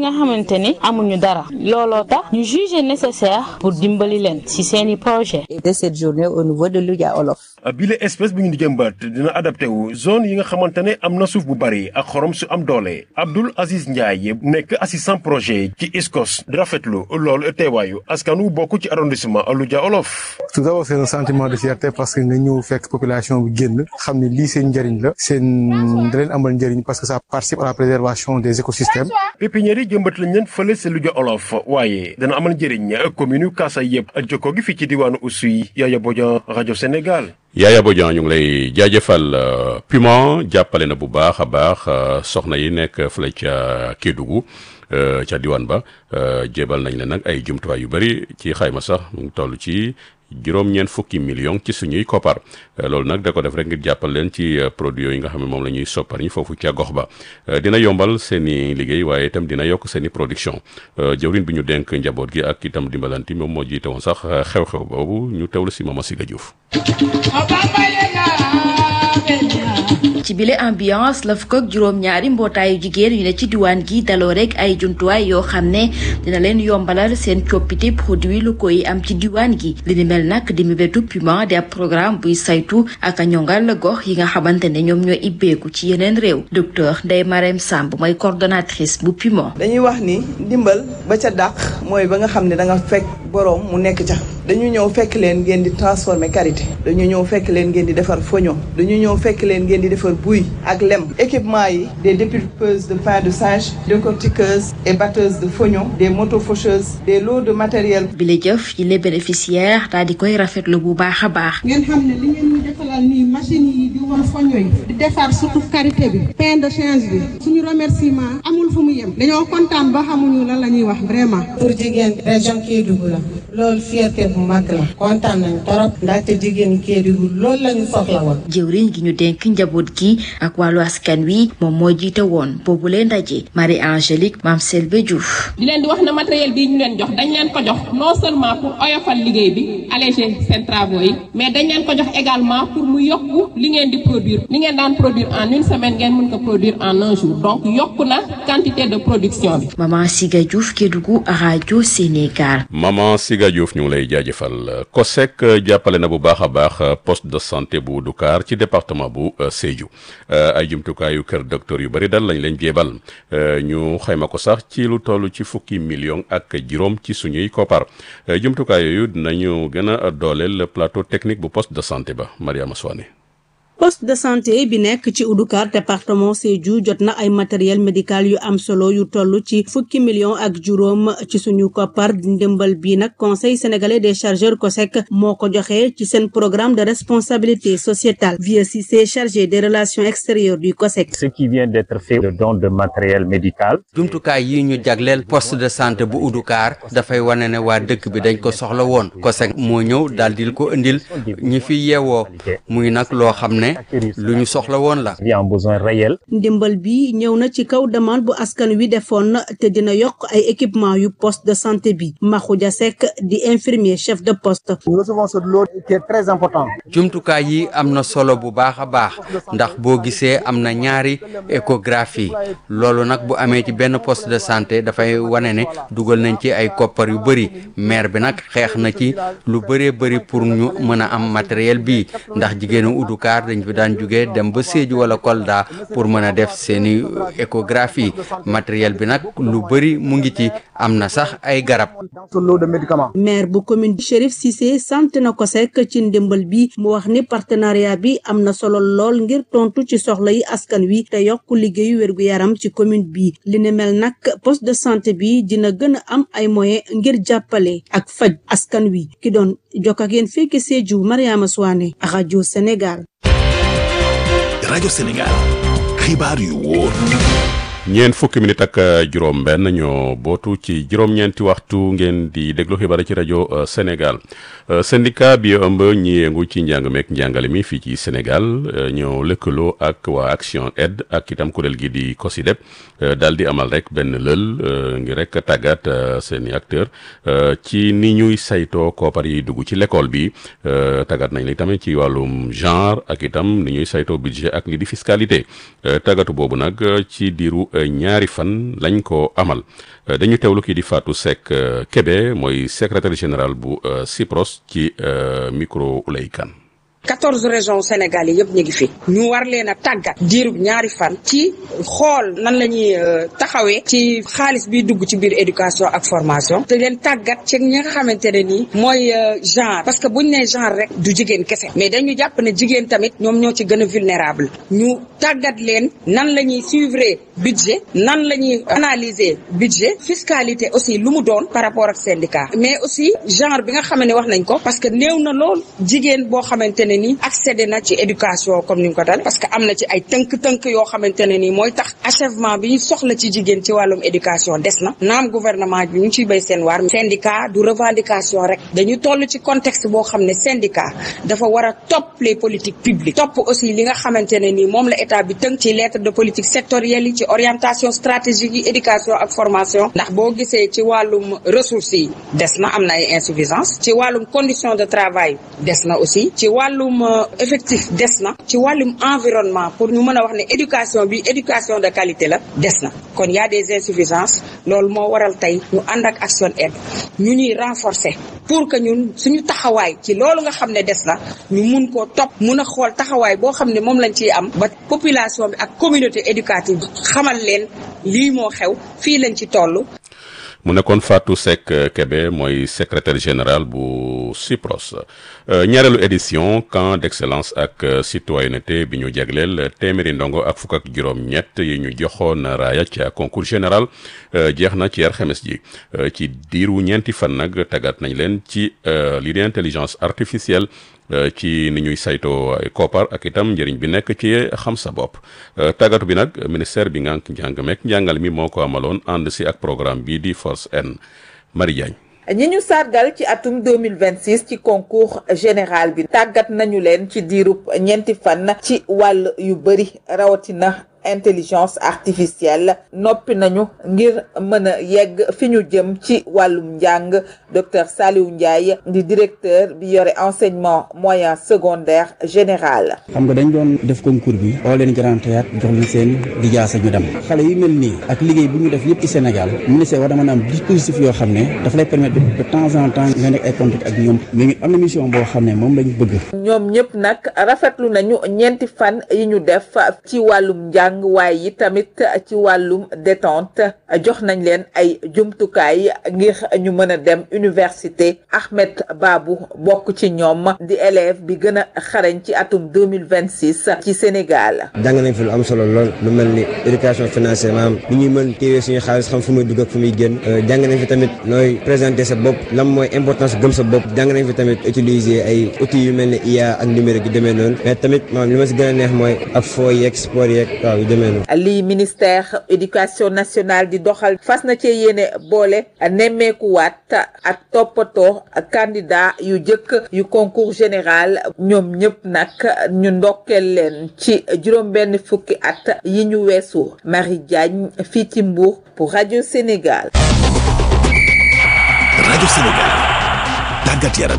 nga xamante ni amuñu dara looloo tax ñu jugé nécessaire pour dimbali leen ci seeni projet de cette journée au niveau de Louga Olof. bile espèce bi ñu di jëmbat dina adapté wu zone yi nga xamante ne am na suuf bu bari ak xorom su am doole Abdoul Aziz Ndiaye nekk assistant projet ci ISCOS di rafetlu loolu teewaayu askanu bokk ci arrondissement Louga Olof. tout d'abord c'est un sentiment de fierté parce que nga ñëw fekk population bi génn xam ne lii seen njëriñ la seen da leen amal njëriñ parce que ça participe à la préservation des écosystèmes. pépinière yi jëmbat lañ leen fële si Louga Olof waaye dana amal njëriñ commune Kaasa yëpp ak jokkoo gi fii ci diwaanu Oussouye Yaya Bodian rajo Sénégal. Yaya Bodian ñu ngi lay jaajëfal Puma jàppale na bu baax a baax soxna yi nekk fële ca Kédougou ca diwaan ba jébal nañ leen nag ay jumtuwaay yu bëri ci xayma sax mu ngi toll ci juróom-ñeent fukki million ci suñuy koppar loolu nag da ko def rek ngir jàppal leen ci produit yooyu nga xam ne moom la ñuy soppar ñi foofu ca gox ba dina yombal seen i liggéey waaye itam dina yokk seen i production jëwrin bi ñu denk njaboot gi ak itam dimbalanti moom moo jiite woon sax xew-xew boobu ñu teewlu si Mama Siga Diouf ci bile ambiance la fukk ak juróom-ñaari mbootaayu jigéen yu ne ci diwaan gi daloo rek ay jumtuwaay yoo xam ne dina leen yombalal seen coppite produit locaux yi am ci diwaan gi li ni mel nag di mébétu Puma di ab programme buy saytu ak a ñongal gox yi nga xamante ne ñoom ñoo ibbeeku ci yeneen réew docteur Ndeye Marème Samb mooy coordonnatrice bu Puma. dañuy wax ni ndimbal ba ca dàq mooy ba nga xam ne da nga fekk boroom mu nekk ca dañu ñëw fekk leen ngeen di transformer karité dañu ñëw fekk leen ngeen di defar foño dañu ñëw fekk leen ngeen di defar buy ak lem équipement yi des dépulpeuses de pain de singe décortiqueuses et batteuses de foignon des motofaucheuses des lots de matériel bi la jëf yi les bénéficiaires daal di koy rafetlu bu baax a baax ngeen xam ne li ngeen ñu defalal nii machine yi di war foño yi di defar surtout karité bi pain de singe bi suñu remerciement amul fu mu yem dañoo kontaan ba xamuñu lan la ñuy wax vraiment pour jigéen région Kédougou la loolu fierté bu mag la kontaan nañu torop ndaxte jigéen Kédougou loolu la ñu soxla woon jëwriñ gi ñu dénk njaboot gi ak wàllu askan wi moom moo jiite woon boobu leen ndaje Marie Angélique Mame Selbe Diouf di leen di wax na matériel bii ñu leen jox dañ leen ko jox non seulement pour oyofal liggéey bi alléger seen travaux yi mais dañ leen ko jox également pour mu yokku li ngeen di produire li ngeen daan produire en une semaine ngeen mën ko produire en un jour donc yokku na quantité de production bi. Maman Siga Diouf Kédougou rajo Sénégal. Maman Siga Diouf ñu ngi lay jaajëfal COSEC jàppale na bu baax a baax poste de santé bu Doucar ci département bu Sédhiou ay jumtukaayu kër docteur yu bari dal lañ leen jéebal ñu xayma ko sax ci lu toll ci fukki million ak juróom ci suñuy koppar jumtukaay yooyu dinañu gën a dooleel plateau technique bu poste de santé ba Mariama Soane poste de santé bi nekk ci Oudoukar département Sédhiou jot na ay matériel médical yu am solo yu toll ci fukki million ak juróom ci suñu koppar ndimbal bi nag conseil sénégalais des chargeurs COSEC moo ko joxe ci seen programme de responsabilité sociétale Vieux Cissé chargé des relations extérieures du COSEC. ce qui vient d'être fait le don de matériel médical. jumtukaay yi ñu jagleel poste de santé bu Oudoukar dafay wane ne waa dëkk bi dañ ko soxla woon COSEC moo ñëw daal di ko indil ñi fi yeewoo muy nag loo xam ne lu ñu soxla woon la. il y a un besoin réel. ndimbal bi ñëw na ci kaw demande bu askan wi defoon te dina yokk ay équipement yu poste de santé bi Makhoudia Seck di infirmier chef de poste. nous recevons ce lot qui est très important. jumtukaay yi am na solo bu baax a baax ndax boo gisee am na ñaari échographie loolu nag bu amee ci benn poste de santé dafay wane ne dugal nañ ci ay koppar yu bëri maire bi nag xeex na ci lu bëree bëri pour ñu mën a am matériel bi ndax jigéenu Oudoukar dañ fi daan jóge dem ba Sédhiou wala Kolda pour mën a def seeni échographie matériel bi nag lu bëri mu ngi ci am na sax ay garab. maire bu commune Chérif Cissé sant na COSEC ci ndimbal bi mu wax ni partenariat bi am na solo lool ngir tontu ci soxla yi askan wi te yokk liggéeyu wérgu yaram ci commune bi li ne mel nag poste de santé bi dina gën a am ay moyens ngir jàppale ak faj askan wi ki doon jokk ak yéen fekk Sédhiou Mariama Souane rajo Sénégal. rajo Sénégal xibaar yu wóor. ñeent fukki minute ak juróom benn ñoo bootu ci juróom-ñeenti waxtu ngeen di déglu xibaar ci rajo Sénégal syndicat bi ëmb ñi yëngu ci njàng meek njàngale mi fii ci Sénégal ñoo lëkkaloo ak waa Action Aide ak itam kuréel gi di COSYDEP daal di amal rek benn lël ngir rek tàggat seeni acteur ci ni ñuy saytoo koopar yi dugg ci l'école bi tàggat nañ li tamit ci wàllum genre ak itam ni ñuy saytoo budget ak li di fiscalité tàggatu boobu nag ci diiru ñaari fan lañ ko amal dañu teewlu kii di Fatou Seck Kébé mooy secrétaire général bu CIPROS ci micro Oulay Kane quatorze régions Sénégal yi yëpp ñu ngi fi ñu war leen a tàggat diirub ñaari fan ci xool nan la ñuy taxawee ci xaalis bi dugg ci biir éducation ak formation te leen tàggat ci ñi nga xamante ne nii mooy genre parce que buñ nee genre rek du jigéen kese mais dañu jàpp ne jigéen tamit ñoom ñoo ci gën a vulnérable ñu tàggat leen nan la ñuy suivre budget nan la ñuy analyser budget fiscalité aussi lu mu doon par rapport ak syndicat mais aussi genre bi nga xam ne wax nañ ko parce que néew na lool jigéen boo xamante ne ni accédé na ci éducation comme ni nga ko dal parce que am na ci ay tënk-tënk yoo xamante ne nii mooy tax achèvement bi ñu soxla ci jigéen ci wàllum éducation des na naam gouvernement bi ñu ngi ciy béy seen waar syndicat du revendication rek dañu toll ci contexte boo xam ne syndicat dafa war a topp les politiques publiques topp aussi li nga xamante ne nii moom la état bi tënk ci lettre de politique sectorielle yi ci orientation stratégique yi éducation ak formation ndax boo gisee ci wàllum ressources yi des na am na ay insuffisance ci wàllum condition de travail des na aussi ci wàllum effectif des na ci wàllum environnement pour ñu mën a wax ne éducation bi éducation de qualité la des na kon y a des insuffisances loolu moo waral tey ñu ànd ak Action Aide ñu ñuy renforcer pour que ñun suñu taxawaay ci loolu nga xam ne des na ñu mun koo topp mun a xool taxawaay boo xam ne moom lañ ciy am ba population bi ak communauté éducative xamal leen lii moo xew fii lañ ci toll mu nekkoon Fatou Seck Kébé mooy secrétaire général bu CIPROS ñaareelu édition camp d'excellence ak citoyenneté bi ñu jagleel téeméeri ndongo ak fukk ak juróom-ñett yi ñu joxoon raaya ca concours général jeex na ci alxames ji ci diiru ñeenti fan nag tàggat nañ leen ci lii di intelligence artificielle ci ni ñuy saytoo koppar ak itam njëriñ bi nekk ci xam sa bopp tàggatu bi nag ministère bi ngànk njàng meek njàngal mi moo ko amaloon ànd si ak programme bii di Force N Marie Diagne ñi ñu sargal ci atum 2026 ci concours général bi tàggat nañu leen ci diirub ñeenti fan ci wàll yu bëri rawatina intelligence artificielle noppi nañu ngir mën a yegg fi ñu jëm ci wàllum njàng docteur Saliou Ndiaye di directeur bi yore enseignement moyen secondaire général. xam nga dañ doon def concours bi oo leen grand théâtre jox leen seen lijaasa ñu dem xale yu mel nii ak liggéey bu ñu def yëpp ci Sénégal ministère war na mën a am dispositif yoo xam ne dafa lay permettre de temps en temps nga nekk ay contact ak ñoom mais am na mission boo xam ne moom lañu bëgg. ñoom ñëpp nag rafetlu nañu ñeenti fan yi ñu def ci wàllum njàng. waaye yi tamit ci wàllum détente jox nañ leen ay jumtukaay ngir ñu mën a dem université Ahmed Babou bokk ci ñoom di élève bi gën a xarañ ci atum 2026 ci Sénégal jàng nañ fi lu am solo lool lu mel ni éducation financière maanaam ni ñuy mën téewee suñu xaalis xam fu muy dugg ak fu muy génn jàng nañ fi tamit nooy présenter sa bopp lan mooy importance gëm sa bopp jàng nañ fi tamit utiliser ay outils yu mel ni IA ak numérique yu demee noonu mais tamit maanaam li ma si gën a neex mooy ak foo yeeg sport yeeg waaw yu demee noonu lii ministère éducation nationale di doxal fas na cee yéene boole nemmeekuwaat ak toppatoo candidat yu jëkk yu concours général ñoom ñëpp nag ñu ndokkeel leen ci juróom-benn fukki at yi ñu weesu Marie Diagne fii ci Mbour pour Radio Sénégal. Radio Sénégal tàggat yaram.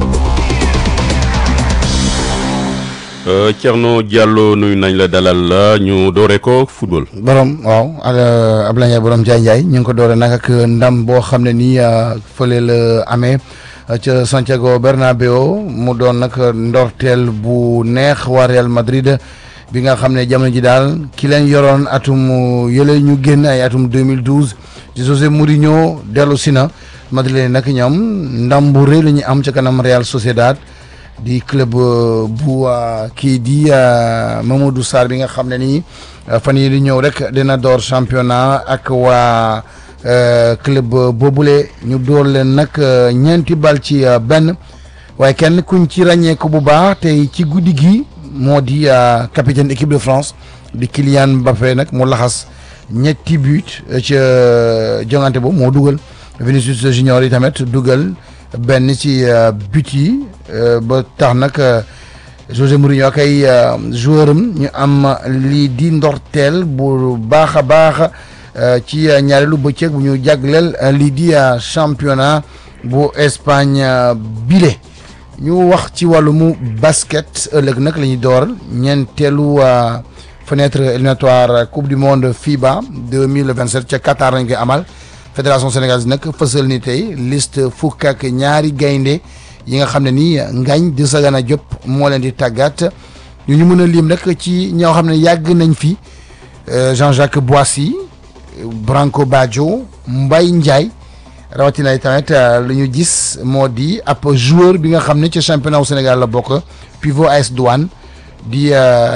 Thierno Diallo nuyu nañ la dalal la ñu doore ko football. borom waaw Abdoulaye Ndiaye borom Ndiaye Ndiaye ñu ngi ko doore nag ak ndam boo xam ne nii fële la amee ca Santiago Bernabéu mu doon nag ndorteel bu neex waa Real Madrid bi nga xam ne jamono ji daal ki leen yoroon atum yële ñu génn ay atum 2012 ci José Mourinho dellu si na Madrid nag ñoom ndam bu rëy la ñu am ca kanam Real Sociedad. di club bu kii di Mamadou Sarr bi nga xam ne nii fan yii di ñëw rek dina door championnat ak waa club boobule ñu door leen nag ñeenti bal ci benn waaye kenn kuñ ci ràññeeku bu baax tey ci guddi gi moo di capitaine équipe de France di Kylian Mbappé nag mu laxas ñetti but ca jongante boobu moo dugal Vinicius Junior yi tamit dugal. benn ci but yi ba tax nag José Mourinho ak ay joueur am ñu am lii di ndorteel bu baax a baax ci ñaareelu bëccëg bu ñu jagleel lii di championnat bu Espagne bile ñu wax ci wàllumu basket ëllëg nag la ñuy door ñeenteelu fenêtre éliminatoire coupe du monde FIBA 2027 ca Qatar lañ koy amal fédération sénégalaise nag fësal ni tey liste fukk ak ñaari gaynde yi nga xam ne nii Ngagne Desagana Diop moo leen di tàggat ñu ñu mën a lim rek ci ñoo xam ne yàgg nañ fi Jean-Jacques Boissy Branco Badjo Mbaye Ndiaye rawatina tamit lu ñu gis moo di ab joueur bi nga xam ne ci championnat wu Sénégal la bokk pivot AS Douane di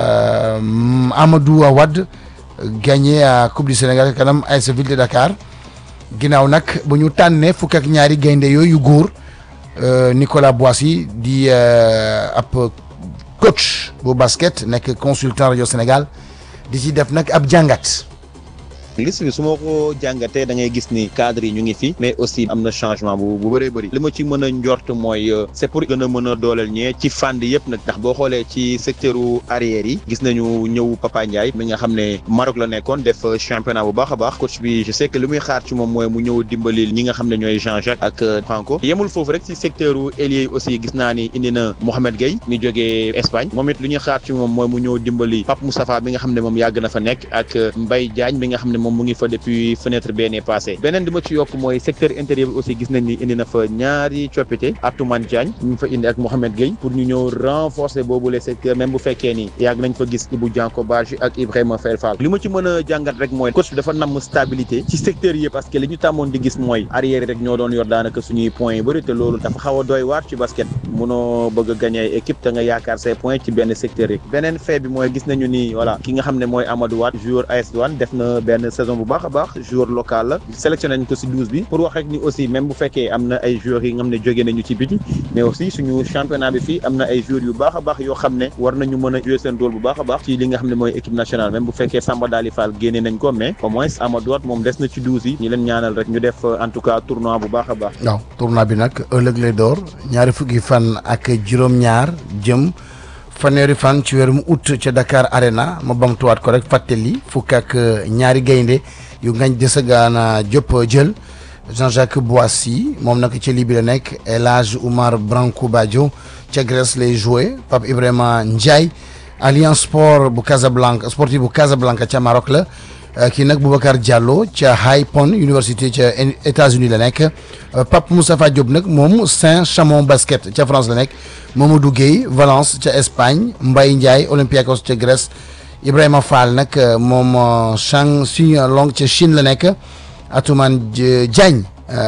Amadou Wade gagné coupe du Sénégal kanam AS Ville de Dakar ginnaaw nag bu ñu tànnee fukk ak ñaari gaynde yooyu góor Nicolas Boissy di ab coach bu basket nekk consultant rajo Sénégal di ci def nag ab jàngat. liste bi su ma ko jàngatee da ngay gis ni cadre yi ñu ngi fi mais aussi am na changement bu bu bëree bëri li ma ci mën a njort mooy c'est pour gën a mën a dooleel ñee ci fànn yëpp nag ndax boo xoolee ci secteur arrière yi gis nañu ñëw Papa Ndiaye mi nga xam ne Maroc la nekkoon def championnat bu baax a baax coach bi je sais que li muy xaar ci moom mooy mu ñëw dimbali ñi nga xam ne ñooy Jean-Jacques ak Franco yemul foofu rek ci secteur ailier yi aussi gis naa ni indi na Mohamed Gueye mi jógee Espagne moom it li ñuy xaar ci moom mooy mu ñëw dimbali Pape Moustapha bi nga xam ne moom yàgg na fa nekk ak Mbaye Diagne bi nga xam ne moom mu ngi fa depuis fenêtre benee passé beneen bi ma ci yokk mooy secteur intérieur bi aussi gis nañ ni indi na fa ñaari coppite Atoumane Diagne ñu fa indi ak Mohamed Gueye pour ñu ñëw renforcer boobu les secteurs même bu fekkee ni yàgg nañ fa gis Ibou Dianko Badji ak Ibrahima Fer Fall li ma ci mën a jàngat rek mooy coach bi dafa namm stabilité ci secteur yi parce que li ñu tàmmoon di gis mooy arrière rek ñoo doon yor daanaka suñuy points yu bëri te loolu dafa xaw a doy waar ci basket munoo bëgg a gagner ay équipe te nga yaakaar say points ci benn secteur yi beneen fait bi mooy gis nañu ni voilà ki nga xam ne mooy Amadou Wade joueur AS Douane def na benn saison bu baax a baax joueur local la sélectionné nañ ko si douze bi pour wax rek ni aussi même bu fekkee am na ay joueurs yi nga xam ne jóge nañu ci biti mais aussi suñu championnat bi fii am na ay joueurs yu baax a baax yoo xam ne war nañu mën a jouer seen rôle bu baax a baax ci li nga xam ne mooy équipe nationale même bu fekkee Samba Dali Fall génne nañ ko mais au moins Amadou Wade moom des na ci douze yi ñu leen ñaanal rek ñu def en tout cas tournoi bu baax a baax waaw tournoi bi nag ëllëg lay door ñaari fukki fan ak juróom-ñaar jëm fanweeri fan ci weerum août ca Dakar Arena ma bamtuwaat ko rek fàttali fukk ak ñaari gaynde yu Ngagne Desagana Diop jël Jean-Jacques Boissy moom nag ca Libye la nekk El Hadj Oumar Branco Badio ca Grèce lay joué Pape Ibrahima Ndiaye Alliance Sport bu Casablanca sportif bu Casablanca ca Maroc la kii nag Boubacar Diallo ca High Point Université ca États-Unis la nekk Pape Moustapha Diop nag moom Saint-Chamond basket ca France la nekk Mamadou Gueye Valence ca Espagne Mbaye Ndiaye Olympiakos ca Grèce Ibrahima Fall nag moom Chang Long ca Chine la nekk Atoumane Diagne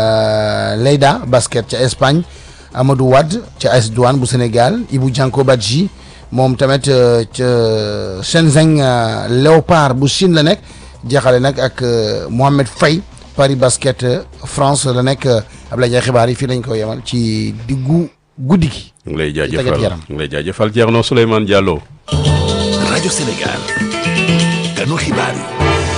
Leida basket ca Espagne Amadou Wade ca AS Douane bu Sénégal Ibou Dianko Badji moom tamit ca Shenzhen Léopard bu Chine la nekk jeexale nag ak Mohamed Faye Paris basket France la nekk Abdoulaye Ndiaye xibaar yi fii lañ ko yemal ci diggu guddi gi. ñu ngi lay jaajëfal ñu ngi lay jaajëfal Thierno Souleymane Diallo. rajo Sénégal ganu xibaar yi.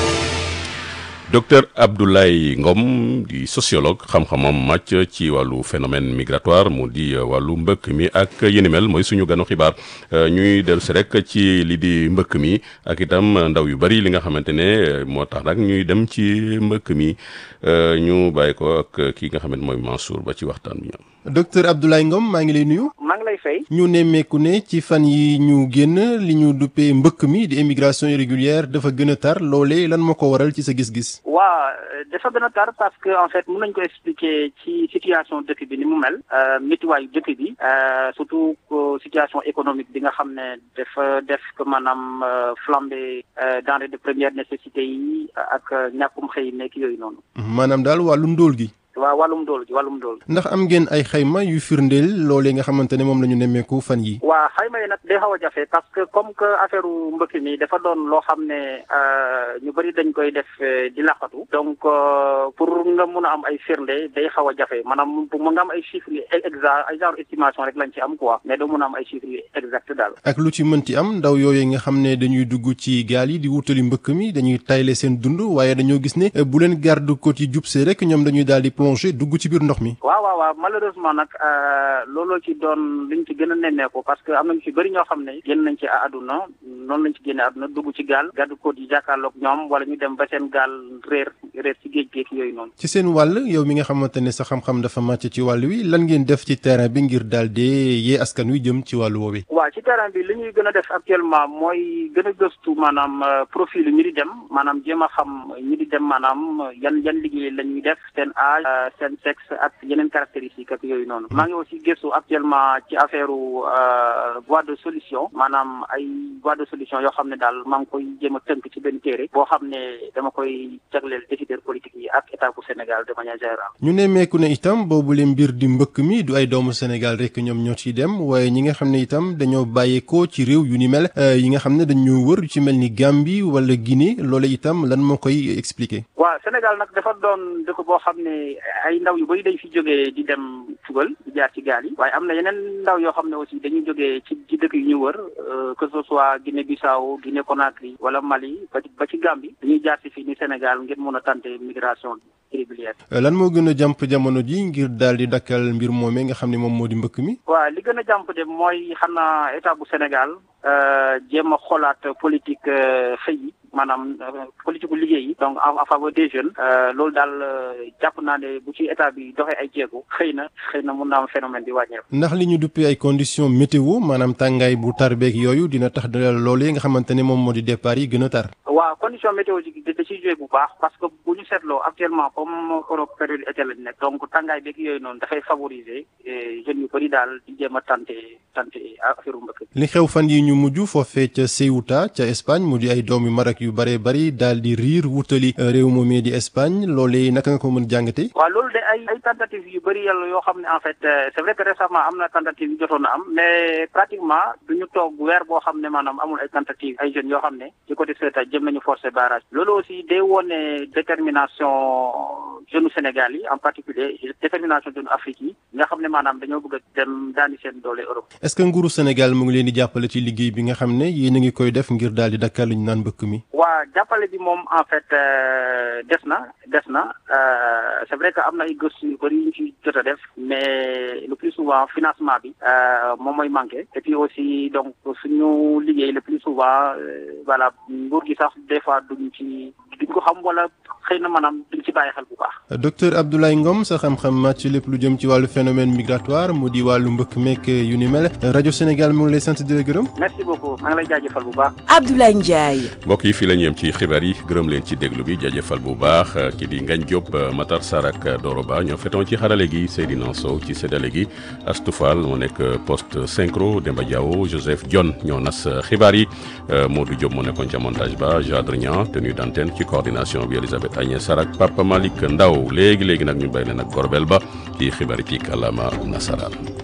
docteur Abdoulaye Ngom di sociologue xam-xamam màcc ci wàllu phénomène migratoire mu di wàllu mbëkk mi ak yéni mel mooy suñu ganu xibaar ñuy dellu si rek ci li di mbëkk mi ak itam ndaw yu bari li nga xamante ne moo tax nag ñuy dem ci mbëkk mi ñu bàyyi ko ak kii nga xamante mooy Mansour ba ci waxtaan bi ñoom. docteur Abdoulaye Ngom maa ngi lay nuyu. maa ngi lay fay. ñu nemmeeku ne ci fan yi ñu génn li ñu duppee mbëkk mi di immigration irrégulière dafa gën a tar loolee lan moo ko waral ci sa gis-gis. waa dafa gën a tar parce que en fait mën nañu ko expliquer ci situation dëkk bi ni mu mel métiwaayu dëkk bi surtout situation économique bi nga xam ne dafa def que maanaam flambée denrées de première nécessité yi ak ñàkkum xëy nekk yooyu noonu. maanaam daal wàllu ndóol gi. waaw wàllum dool gi wàllum dool ndax am ngeen ay xayma yu firndeel loolee nga xamante ne moom la ñu nemmeeku fan yi waa xayma yi nag day xaw a jafe parce que comme que affaire mbëkk mi dafa doon loo xam ne ñu bëri dañ koy def di laqatu donc pour nga mun a am ay firnde day xaw a jafe maanaam mun nga am ay chiffres yu exact ay genre estimation rek lañ ci am quoi mais doo mun a am ay chiffres yu exact daal ak lu ci mënti am ndaw yooyu nga xam ne dañuy dugg ci gaal yi di wutali mbëkk mi dañuy tayle seen dund waaye dañoo gis ne bu leen garde côte yi jubsee rek ñoom dañuy daal di plongé dugg ci biir ndox mi. waaw waaw waaw malheureusement nag looloo ci doon liñ ci gën a nemmeeku parce que am nañu ci bëri ñoo xam ne génn nañ ci àdduna noonu lañ ci génne àdduna dugg ci gaal gàddu ko di jàkkaarloog ñoom wala ñu dem ba seen gaal réer réer ci géej géej yooyu noonu. ci seen wàll yow mi nga xamante ne sa xam-xam dafa màcc ci wàll wi lan ngeen def ci terrain bi ngir daal di yee askan wi jëm ci wàllu woowu. waaw ci terrain bi li ñuy gën a def actuellement mooy gën a gëstu maanaam profil ñi di dem maanaam jéem a xam ñi di dem maanaam yan yan liggéey la ñuy def seen âge seen sexe ak yeneen caractéristiques ak yooyu noonu. maa ngi aussi gëstu actuellement ci affaire voie de solution maanaam ay voie de solution yoo xam ne daal maa ngi koy jéem a tënk ci benn téere boo xam ne dama koy jagleel décideur politique yi ak état bu Sénégal de manière générale. ñu nemmeeku ne itam boobule mbir di mbëkk mi du ay doomu Sénégal rek ñoom ñoo ciy dem waaye ñi nga xam ne itam dañoo bàyyeekoo ci réew yu ni mel yi nga xam ne dañoo wër ci mel ni Gambie wala Guinée loolu itam lan moo koy expliquer. waaw Sénégal nag dafa doon dëkk boo xam ne ay ndaw yu bëri dañ fi jógee di dem tugal di jaar ci gaal yi waaye am na yeneen ndaw yoo xam ne aussi dañuy jógee ci ci dëkk yu ñu wër que ce soit Guinée Bissau Guinée Conakry wala Mali ba ci ba ci Gambie dañuy jaar si fii ni Sénégal ngir mën a tenter migration irrégulière. lan moo gën a jàmp jamono ji ngir daal di dakkal mbir moomee nga xam ne moom moo di mbëkk mi. waaw li gën a jàmp de mooy xam naa état bu Sénégal jéem a xoolaat politique xëy yi maanaam politique gu liggéey yi donc en faveur des jeunes loolu daal jàpp naa ne bu ci état bi doxee ay jéego xëy na xëy na mun naa am phénomène bi wàññeeku. ndax li ñu duppee ay conditions météo maanaam tàngaay bu tar beeg yooyu dina tax loolu yi nga xamante ne moom moo di départ yi gën a tar. waaw condition météo ji da ciy joué bu baax parce que bu ñu seetloo actuellement comme Europe période été lañ nekk donc tàngaay beeg yooyu noonu dafay favoriser jeunes yu bëri daal di jéem a tenter tenter affaire mbëkk. li xew fan yi ñu mujj foofee ca Ceuta ca Espagne mu di ay doomi Maroc yu bëree bëri daal di riir wutali réew moomee di Espagne loolee naka nga ko mën jàngate. waaw loolu de ay ay tentatives yu bëri yàlla yoo xam ne en fait c'est vrai que récemment am na tentative yu jotoon na am mais pratiquement du ñu toog weer boo xam ne maanaam amul ay tentatives ay jeunes yoo xam ne ci côté Ceuta jëm nañu forcer barrage loolu aussi day wone détermination jeunes Sénégal yi en particulier détermination jeunes Afrique yi nga xam ne maanaam dañoo bëgg a dem daani seen doole Europe. est-ce que nguuru Sénégal mu ngi leen di jàppale ci liggéey bi nga xam ne yéen a ngi koy def ngir daal di dakkal lu ñu naan mbëkk mi. waa jàppale bi moom en fait des na des na c'est vrai que am na ay gëstu yu bëri yu ñu ci jot a def mais le plus souvent financement bi moom mooy manqué et puis aussi donc suñu liggéey le plus souvent voilà nguur gi sax des fois duñ ci duñ ko xam wala xëy na maanaam duñ ci bàyyi xel bu baax. docteur Abdoulaye Ngom sa xam-xam màcc lépp lu jëm ci wàllu phénomène migratoire mu di wàllu mbëkk meek yu ni mel rajo Sénégal mu ngi lay sant di la gërëm. merci beaucoup maa ngi lay jaajëfal bu baax. Abdoulaye Ndiaye. mbokk yi fii la ñu yem ci xibaar yi gërëm leen ci déglu bi jaajëfal bu baax ki di Ngagne Diop Matar Sarr ak Doro Ba ñoo fetoon ci xarale gi Seydina Sow ci séddale gi Astou Fall moo nekk poste synchro Demba Diawo Joseph Dione ñoo nas xibaar yi Modou Diop moo nekkoon ca montage ba Jadre Niang tenue d'antenne ci coordination bi Elisabeth Agnès Sarr ak Papa Malick Ndaw léegi léegi nag ñu bay leen ak Gorbel Ba ci xibaar yi ci kàllaama nasaraan